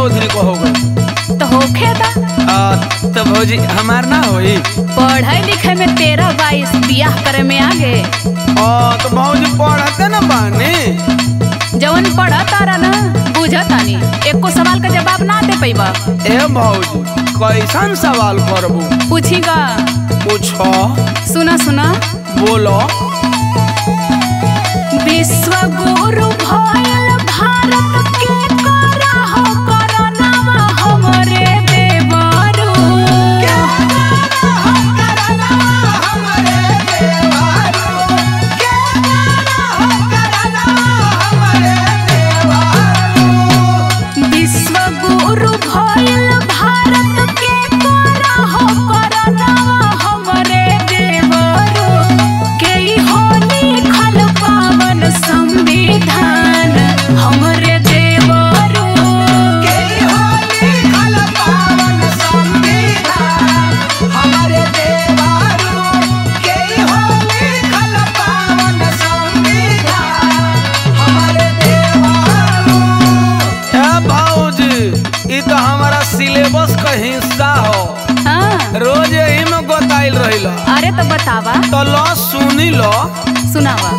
चौधरी को हो गई तो होखे दा आ, तो भौजी हमार ना होई पढ़े लिखे में तेरह बाईस बियाह करे में आगे आ, तो भौजी पढ़ते ना बानी जवन पढ़ा तारा ना बुझा तानी एको सवाल का जवाब ना दे पैबा ए भौजी कैसन सवाल करबू पूछी गा पूछो सुना सुना बोलो विश्व गुरु भयल भारत के करा हो करनावा हमरे देवरू विश्व गुरु भयल भारत के करा हो करनावा हमरे देवरू के होली खल पावन संविधान हमरे देवरू ए भौजी ई तो हमारा सिलेबस का हिस्सा हो हाँ रोज यही में गोताइल रहिल अरे तो बतावा तो लो सुनी लो सुनावा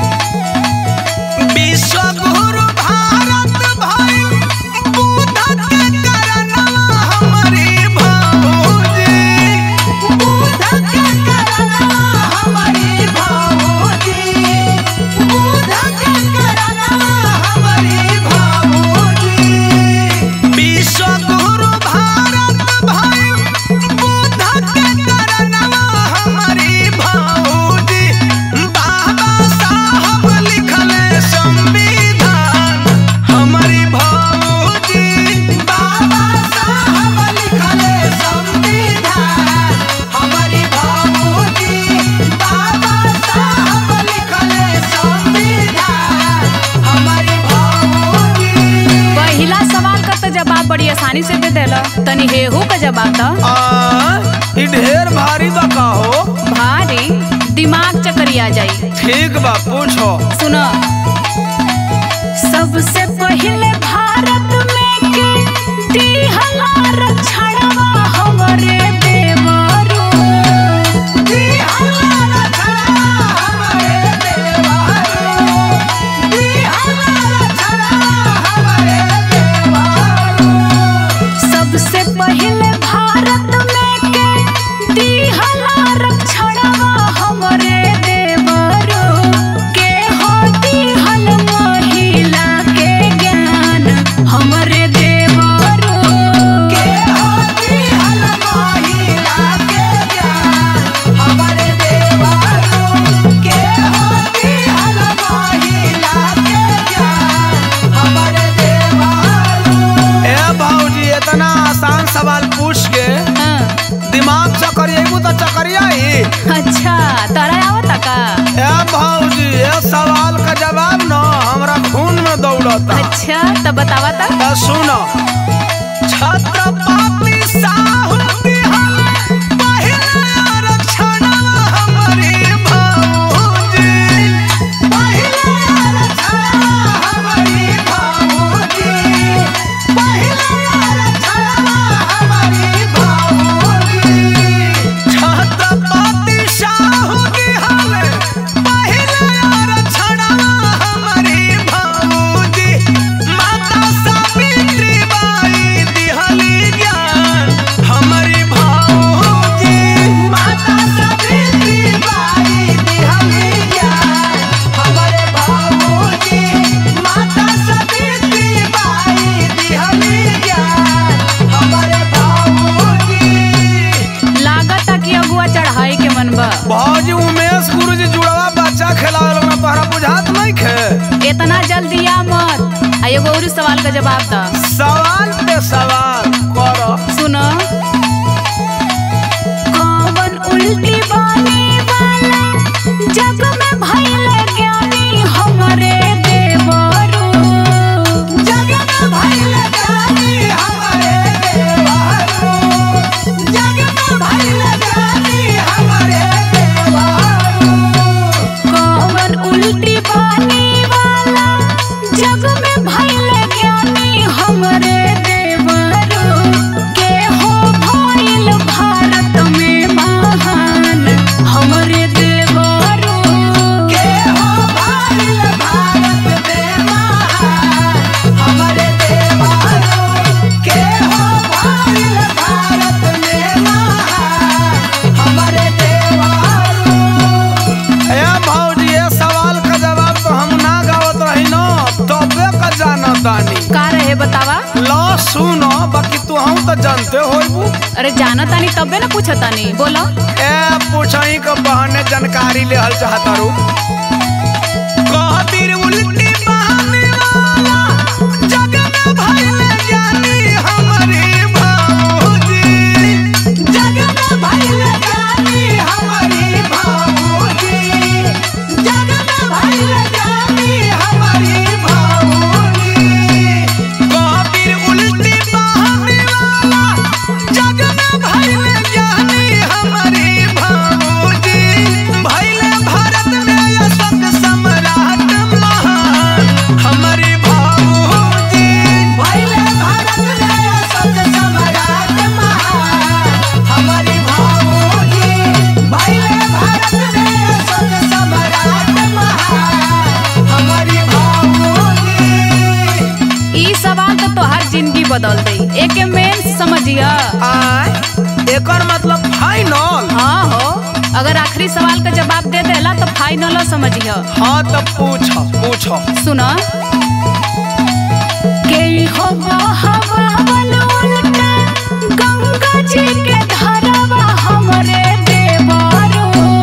विश्व गुरु भारत भाई बुद्ध के करनवा हमारी भौजी बुद्ध के करनवा हमारी भौजी बुद्ध के करनवा हमारी भौजी विश्व गुरु भारत भाई बुद्ध के करनवा हमारी भौजी बाबा साहब लिखले संविधान हमारी भौजी बाबा साहब लिखले संविधान हमारी भौजी बाबा साहब लिखले संविधान हमारी भौजी पहिला सवाल का तो जवाब बड़ी आसानी से दे देला तनी हेहू का जवाब दो आ ई ढेर भारी बा का हो भारी दिमाग चकरिया जाई ठीक बा पूछो सुनो सबसे पहले भारत में के दिहला रक्षणवा हमरे देवरू सबसे पहले भारत में के दिहला रक्षणवा हमरे देवरू के हो दिहल महिला के ज्ञान हमरे देवरू के हो दिहल महिला के ज्ञान हमरे देवरू के हो दिहल महिला के ज्ञान हमरे देवरू ए भौजी इतना आसान सवाल पूछ के हाँ, दिमाग चकरिएबू तो चकरियाई अच्छा तारा आवता का ए भौजी ये सवाल का जवाब न हमरा खून में दौड़ता अच्छा तब बतावा ता तो सुनो छत्रपति साहू दिहले पहिला आरक्षणवा हमारी भौजी पहिला आरक्षणवा हमारी भौजी पहिला आरक्षणवा हमारी भौजी छत्रपति साहू दिहले पहिला आरक्षणवा हमारी भौजी माता सावित्री बाई दिहली ज्ञान हमारी भौजी माता सावित्री बाई दिहली ज्ञान हमारे भौजी माता सावित्री बाई दिहली ज्ञान हमारे भौजी लागता कि अगुआ चढ़ाई के मन बा भौजी उमेश गुरुजी जुड़वा बच्चा खेलावल में तोहरा बुझात नहीं खे इतना जल्दी आ मत आ एगो और सवाल का जवाब दा सवाल पे सवाल करो सुनो कौन उल्टी बानी वाला जग में भइले ज्ञानी हमरे देवरू जग में भइले ज्ञानी हमरे देवरू जग में भइले ज्ञानी हमरे देवरू कौन उल्टी बानी वाला जग में भइले ज्ञानी तू हम तो जानते होइबू अरे जाना तानी तबे ना पूछा तानी बोलो ए पूछही के बहने जानकारी लेहल चाहता रू कहतीर उल्टी बहाने वाला जग में भइले ज्ञानी हमरे भाऊजी जग में भइले ज्ञानी हमरे भाऊजी जग में भइले ज्ञानी हमरे भाऊजी कहतीर उल्टी बहाने वाला जग में भइले ज्ञानी हमरे भाऊजी भइले भारत में अशोक सम्राट महान हमरे भाऊजी भइले भारत में अशोक सम्राट महान हमरे भाऊजी भइले भारत में अशोक सम्राट महान हमरे भाऊजी ई सवाल तो तोहार जिंदगी बदल दई एके मेन समझिया आय एकर मतलब फाइनल हाँ हो अगर आखिरी सवाल का जवाब दे देला तो फाइनल समझिया हाँ तो पूछ पूछ सुना के हो बहावल उल्टा गंगा जी के धारावा हमरे देवारो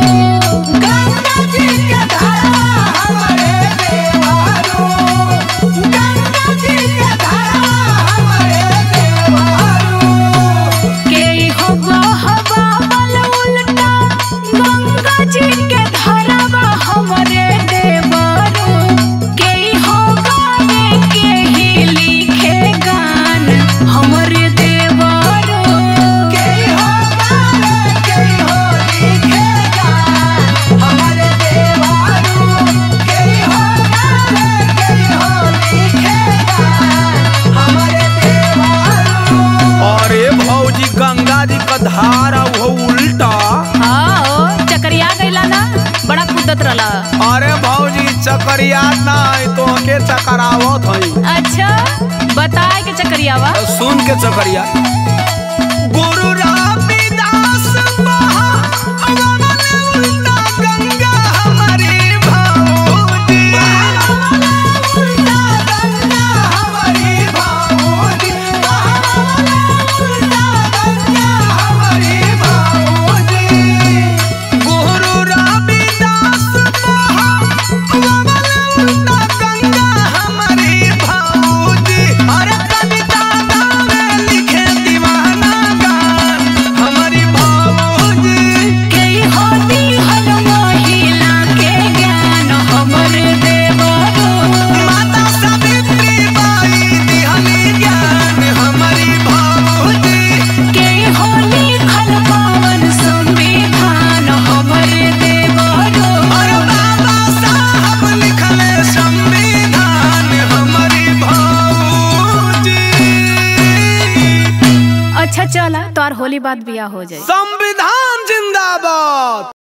गंगा जी के धारा हमरे देवारो गंगा जी के धारा हमरे देवारो के हो बहावल उल्टा गंगा जी के धारावा हमरे देवारो के हो गावे के ही लिखे गान हमरे देवारो के हो गावे के हो लिखेगा हमरे देवारो के हो गावे के हो लिखेगा हमरे देवारो अरे भौजी गंगा जी का धारा वो उल्टा हाँ ओ, चकरिया गईला ना बड़ा कुदत रहला अरे भौजी चकरिया ना तो के चकरावत हई अच्छा बताए के चकरियावा सुन के चकरिया गुरु रामदास महा अवमन उल्टा गंगा हमारी भाऊजी उल्टा गंगा हमारी भाऊजी उल्टा गंगा हमारी भाऊजी गुरु रामदास महा अवमन उल्टा गंगा हमारी भाऊजी अरे कविता गावे लिखे दीवाना गान हमारी भाऊजी के होती हर महिला के ज्ञान हमर देवरो माता सावित्री बाई दिहली ज्ञान हमारी भाऊजी के होली खल पावन संविधान हमर देवरो और बाबा साहब लिखले संविधान हमारी भाऊजी अच्छा चला तोर होली बाद बिया हो जाए संविधान जिंदाबाद